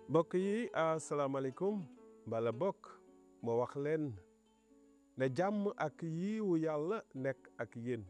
mbokk yi asalaamaaleykum mbala bokk ma wax leen ne jàmm ak yiwu yàlla nekk ak yéen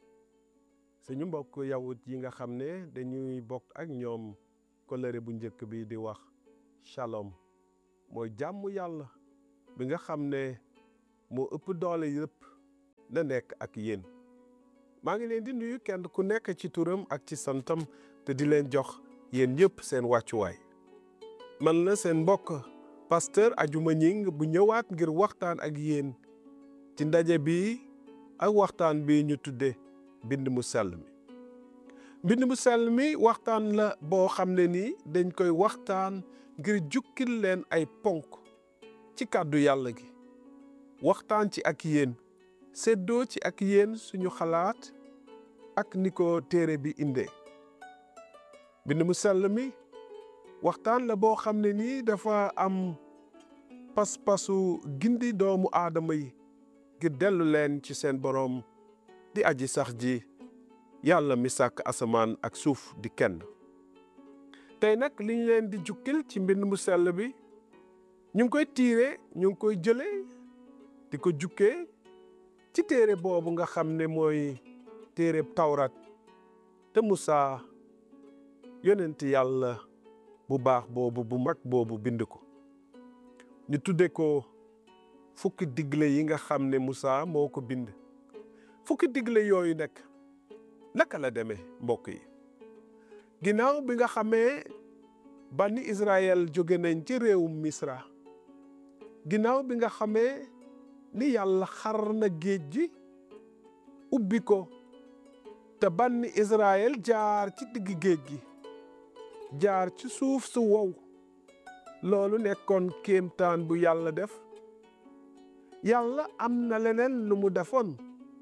suñu mbokk yawut yi nga xam ne dañuy bokk ak ñoom kolëre bu njëkk bi di wax shalom mooy jàmm yàlla bi nga xam ne moo ëpp doole yëpp na nekk ak yéen maa ngi leen di nuyu kenn ku nekk ci turam ak ci santam te di leen jox yéen ñëpp seen wàccuwaay man la seen mbokk pasteur Adjuma Ñing bu ñëwaat ngir waxtaan ak yéen ci ndaje bi ak waxtaan bi ñu tudde mbind mu sell mi mbind mu sell mi waxtaan la boo xam ne ni dañ koy waxtaan ngir jukkil leen ay ponk ci kàddu yàlla gi waxtaan ci ak yéen séddoo ci ak yéen suñu xalaat ak ni ko téere bi indee mbind mu sell mi waxtaan la boo xam ne nii dafa am pas-pasu gindi doomu aadama yi ngir dellu leen ci seen boroom di aji sax ji yàlla mi sàkk asamaan ak suuf di kenn tey nag li ñu leen di jukkil ci mbind mu sell bi ñu ngi koy tiire ñu ngi koy jële di ko jukkee ci téere boobu nga xam ne mooy téere tawrat te Musaa yonent yàlla bu baax boobu bu mag boobu bind ko ñu tudde ko fukki digle yi nga xam ne Musaa moo ko bind fukki digle yooyu nekk naka la demee mbokk yi ginnaaw bi nga xamee banni Israël jóge nañ ci réewum Misra ginnaaw bi nga xamee ni yàlla xar na géej gi ubbi ko te banni Israël jaar ci digg géej gi jaar ci suuf su wow loolu nekkoon kéemtaan bu yàlla def yàlla am na leneen lu mu defoon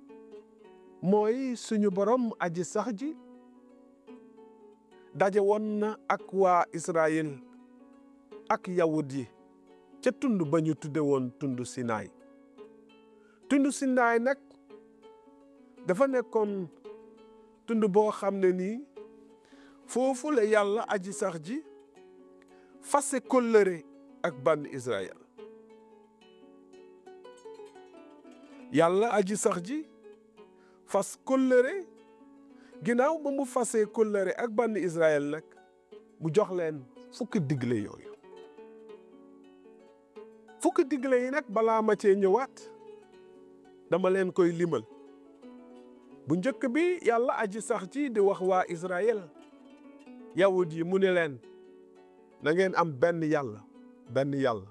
mooy suñu borom aji sax ji daje woon na ak waa Israël ak yawut yi ca tund ba ñu tudde woon tund Sinaay tund Sinaay nag dafa nekkoon tund boo xam ne nii foofu la yàlla aji sax ji fase kóllëre ak bann Israël yàlla aji sax ji fas kóllëre ginnaaw ba mu fasee kóllëre ak bann Israël nag mu jox leen fukki digle yooyu fukki digle yi nag balaa ma cee ñëwaat dama leen koy limal bu njëkk bi yàlla aji sax ji di wax waa Israël yawut yi mu ne leen na ngeen am benn yàlla benn yàlla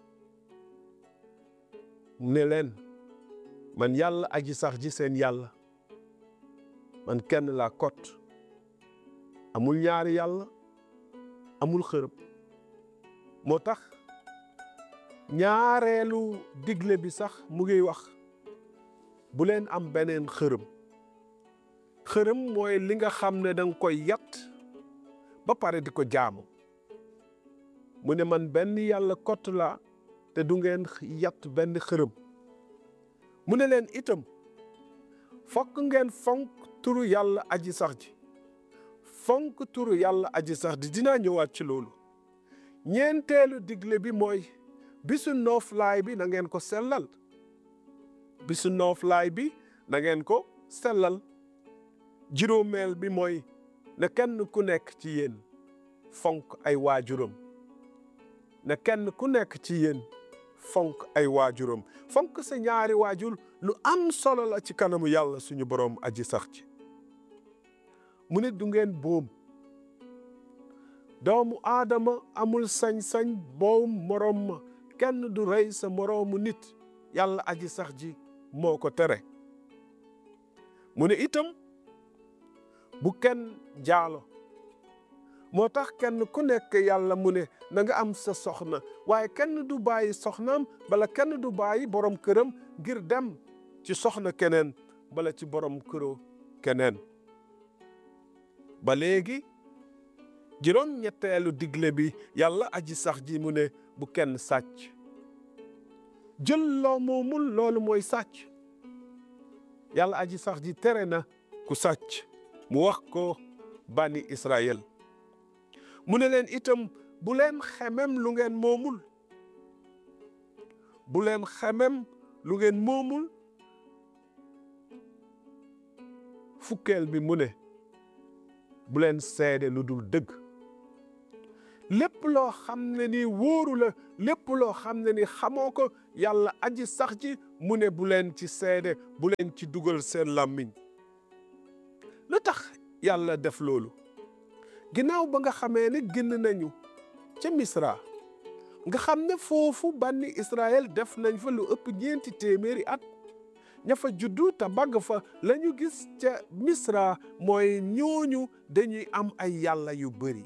mu ne leen man yàlla aji sax ji seen yàlla man kenn laa kot amul ñaari yàlla amul xërëb moo tax ñaareelu digle bi sax mu ngi wax bu leen am beneen xërëm xërëm mooy li nga xam ne danga koy yat ba pare di ko jaamu mu ne man benn yàlla kott laa te du ngeen yat benn xërëm mu ne leen itam fokk ngeen fonk turu yàlla aji sax ji fonk turu yàlla aji sax ji dinaa ñëwaat ci loolu ñeenteelu digle bi mooy bisu nooflaay bi na ngeen ko sellal bisu nooflaay bi na ngeen ko sellal juróomeel bi mooy na kenn ku nekk ci yéen fonk ay waajuram na kenn ku nekk ci yéen fonk ay waajuram fonk sa ñaari waajur lu am solo la ci kanamu yàlla suñu boroom aji sax ci mu ne du ngeen boom doomu aadama amul sañ-sañ boom moroom ma kenn du rey sa moroomu nit yàlla aji sax ji moo ko tere mu ne itam bu kenn jaalo moo tax kenn ku nekk yàlla mu ne na nga am sa soxna waaye kenn du bàyyi soxnaam bala kenn du bàyyi borom këram ngir dem ci soxna keneen bala ci borom këroo keneen ba léegi juróom ñetteelu digle bi yàlla aji sax ji mu ne bu kenn sàcc jël loo moomul loolu mooy sàcc yàlla aji sax ji tere na ku sàcc mu wax ko bani Israël mu ne leen itam bu leen xemem lu ngeen moomul bu leen xemem lu ngeen moomul fukkeel bi mu ne bu leen seede lu dul dëgg lépp loo xam ne ni wóoru la lépp loo xam ne ni xamoo ko yàlla aji sax ji mu ne bu leen ci seede bu leen ci dugal seen làmmiñ lu tax yàlla def loolu ginnaaw ba nga xamee ne génn nañu ca misra nga xam ne foofu banni Israël def nañ fa lu ëpp ñeenti téeméeri at ña fa juddu te bagg fa la ñu gis ca misra mooy ñooñu dañuy am ay yàlla yu bëri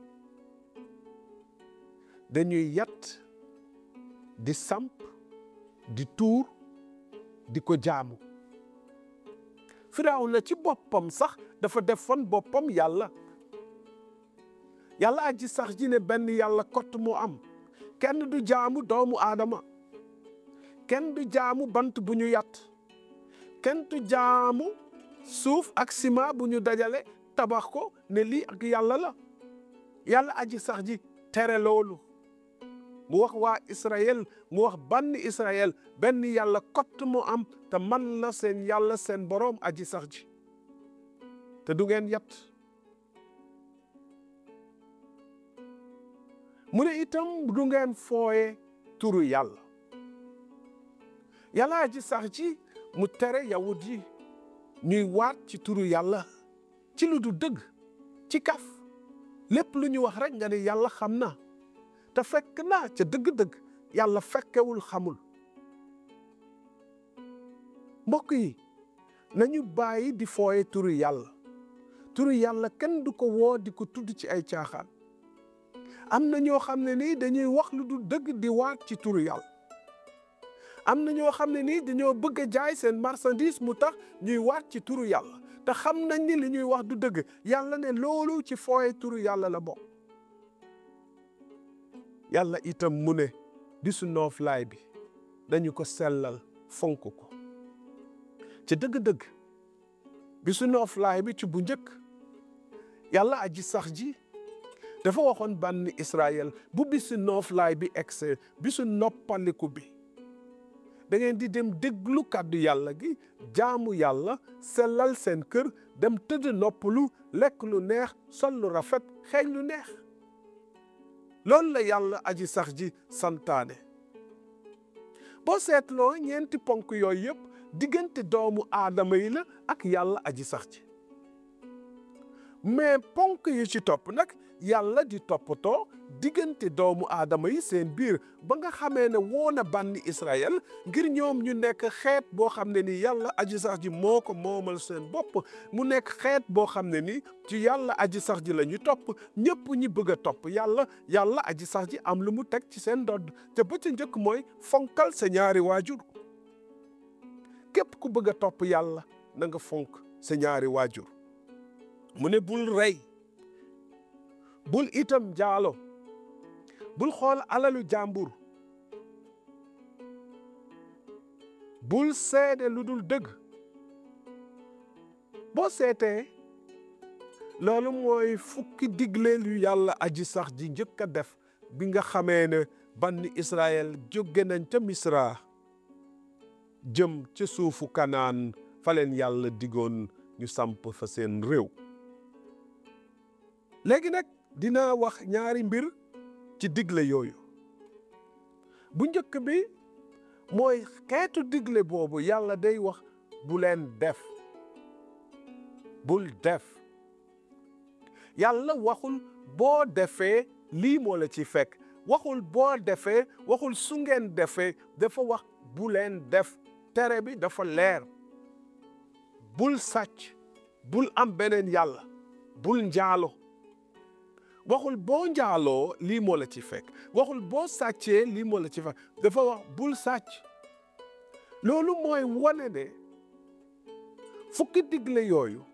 dañuy yat di samp di tuur di ko jaamu firaaw na ci boppam sax dafa defoon boppam yàlla yàlla aji sax ji ne benn yàlla kott moo am kenn du jaamu doomu aadama kenn du jaamu bant bu ñu yat kenn du jaamu suuf ak ciment bu ñu dajale tabax ko ne lii ak yàlla la yàlla aji sax ji tere loolu mu wax waa Israël mu wax banni Israël benn yàlla kott mu am te man la seen yàlla seen boroom aji sax ji te du ngeen yat mu ne itam du ngeen fooye turu yàlla yàlla aji sax ji mu tere yawut yi ñuy waat ci turu yàlla ci lu du dëgg ci kaf lépp lu ñu wax rek nga ne yàlla xam na te fekk naa ca dëgg-dëgg yàlla fekkewul xamul mbokk yi nañu bàyyi di fooye turu yàlla turu yàlla kenn du ko woo di ko tudd ci ay caaxaan am na ñoo xam ne nii dañuy wax lu du dëgg di waat ci turu yàlla am na ñoo xam ne nii dañoo bëgg a jaay seen marchandise mu tax ñuy waat ci turu yàlla te xam nañ ni li ñuy wax du dëgg yàlla ne loolu ci fooye turu yàlla la bokk yàlla itam mu ne bisu nooflaay bi dañu ko sellal fonk ko ci dëgg-dëgg bisu nooflaay bi ci bu njëkk yàlla aji sax ji dafa waxoon bànni Israël bu bisu nooflaay bi egse bisu noppaliku bi da ngeen di dem déglu kàddu yàlla gi jaamu yàlla sellal seen kër dem tëdd noppalu lekk lu neex sol lu rafet xeeñ lu neex loolu la yàlla aji sax ji santaane boo seetloo ñeenti ponk yooyu yëpp diggante doomu aadama yi la ak yàlla aji sax ji mais ponk yi ci topp nag yàlla di toppatoo diggante doomu aadama yi seen biir ba nga xamee ne woo na bànni Israël ngir ñoom ñu nekk xeet boo xam ne ni yàlla aji sax ji moo ko moomal seen bopp mu nekk xeet boo xam ne ni ci yàlla aji sax ji la ñu topp ñëpp ñi bëgg a topp yàlla yàlla aji sax ji am lu mu teg ci seen dodd te ba ca njëkk mooy fonkal sa ñaari waajur képp ku bëgg a topp yàlla na nga fonk sa ñaari waajur mu ne bul rey bul itam jaalo bul xool alalu jàmbur bul seede lu dul dëgg boo seetee loolu mooy fukki digle lu yàlla aji sax ji njëkk a def bi nga xamee ne banni Israël jóge nañ ca Misra jëm ca suufu Kanaan fa leen yàlla digoon ñu samp fa seen réew léegi nag dina wax ñaari mbir ci digle yooyu bu njëkk bi mooy xeetu digle boobu yàlla day wax bu leen def bul def yàlla waxul boo defee lii moo la ci fekk waxul boo defee waxul su ngeen defee dafa wax bu leen def tere bi dafa leer bul sàcc bul am beneen yàlla bul njaalo waxul boo njaaloo lii moo la ci fekk waxul boo sàccee lii moo la ci fekk dafa wax bul sàcc loolu mooy wane ne fukki digle yooyu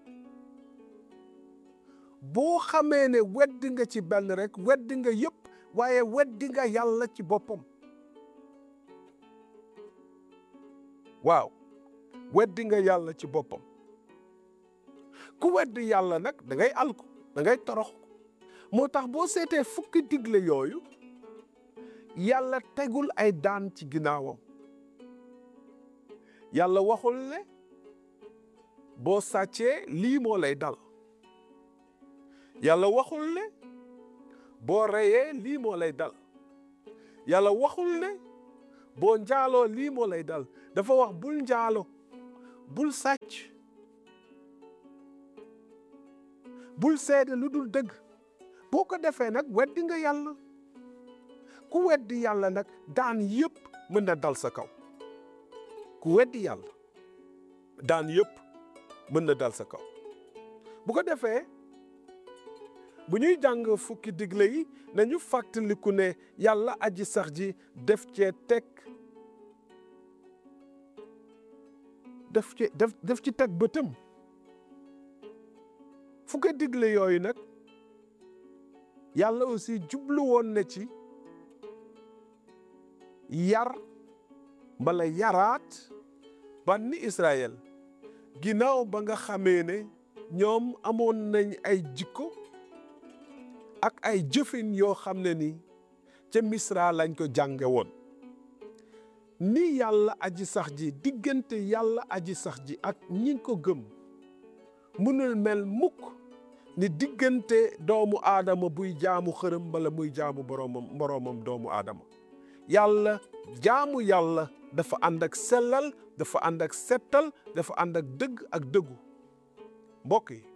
boo xamee ne weddi nga ci benn rek weddi nga yëpp waaye weddi nga yàlla ci boppam waaw weddi nga yàlla ci boppam ku weddi yàlla nag da ngay alku da ngay torox moo tax boo seetee fukki digle yooyu yàlla tegul ay daan ci ginnaawam yàlla waxul ne boo sàccee lii moo lay dal yàlla waxul ne boo reyee lii moo lay dal yàlla waxul ne boo njaaloo lii moo lay dal dafa wax bul njaalo bul sàcc bul seede lu dul dëgg boo ko defee nag weddi nga yàlla ku weddi yàlla nag daan yëpp mën na dal sa kaw ku weddi yàlla daan yëpp mën na dal sa kaw bu ko defee bu ñuy jàng fukki digle yi nañu fàttaliku ne yàlla aji sax ji def cee teg def ci def def ci teg bëtam fukki digle yooyu nag yàlla aussi jublu woon na ci yar mbala yaraat banni Israël ginnaaw ba nga xamee ne ñoom amoon nañ ay jikko ak ay jëfin yoo xam ne ni ca Misra lañ ko jànge woon ni yàlla aji sax ji diggante yàlla aji sax ji ak ñi ko gëm mënul mel mukk ni diggante doomu aadama buy jaamu xërëm bala muy jaamu boroomam boroomam doomu aadama yàlla jaamu yàlla dafa ànd ak sellal dafa ànd ak settal dafa ànd ak dëgg ak dëggu mbokk yi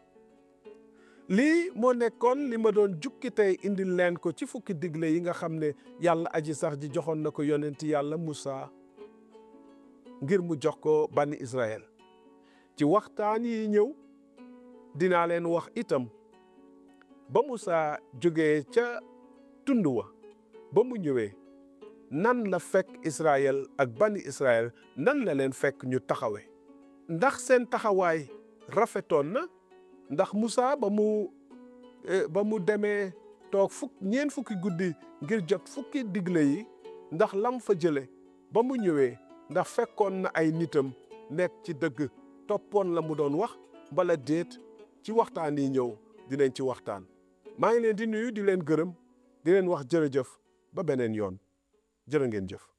lii moo nekkoon li ma doon jukki tey indil leen ko ci fukki digle yi nga xam ne yàlla aji sax ji joxoon na ko yonenti yàlla Musaa ngir mu jox ko bani Israël ci waxtaan yi ñëw dinaa leen wax itam ba Musaa jógee ca tund wa ba mu ñëwee nan la fekk Israël ak bani Israël nan la leen fekk ñu taxawe ndax seen taxawaay rafetoon na ndax Musaa ba mu ba mu demee toog fukk ñeent fukki guddi ngir jot fukki digle yi ndax lam fa jële ba mu ñëwee ndax fekkoon na ay nitam nekk ci dëgg toppoon la mu doon wax bala déet ci waxtaan yi ñëw dinañ ci waxtaan maa ngi leen di nuyu di leen gërëm di leen wax jërëjëf ba beneen yoon jërë ngeen jëf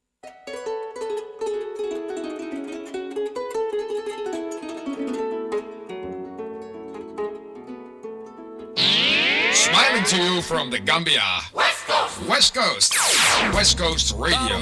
Smiling to you from the Gambia. West Coast. West Coast. West Coast Radio.